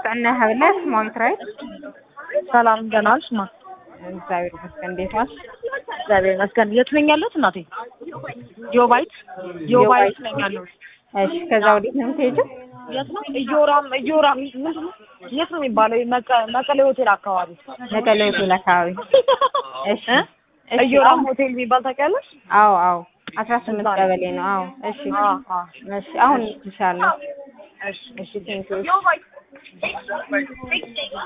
እነ ህብለት ማሚት ራይት ሰላም ደህና ነሽ? ማ እግዚአብሔር ይመስገን። እንዴት ዋልሽ? እግዚአብሔር ይመስገን። የት ነኝ ያለሁት እናቴ? ጆባይት ጆባይት ነኝ ያለሁት። እሺ፣ ከዛ ወዴት ነው የምትሄጂው? የት ነው? እዮራም እዮራም ምንድን ነው? የት ነው የሚባለው? መቀ- መቀሌ ሆቴል አካባቢ መቀሌ ሆቴል አካባቢ። እሺ፣ እ? እሺ፣ እዮራም አሁን- ሆቴል የሚባል ታውቂያለሽ? አዎ፣ አዎ፣ አስራ ስምንት እዛ ነው። ቀበሌ ነው። አዎ፣ እሺ፣ አ አ እሺ፣ አሁን ይሻለሁ። እሺ እሺ፣ ቴንኪው።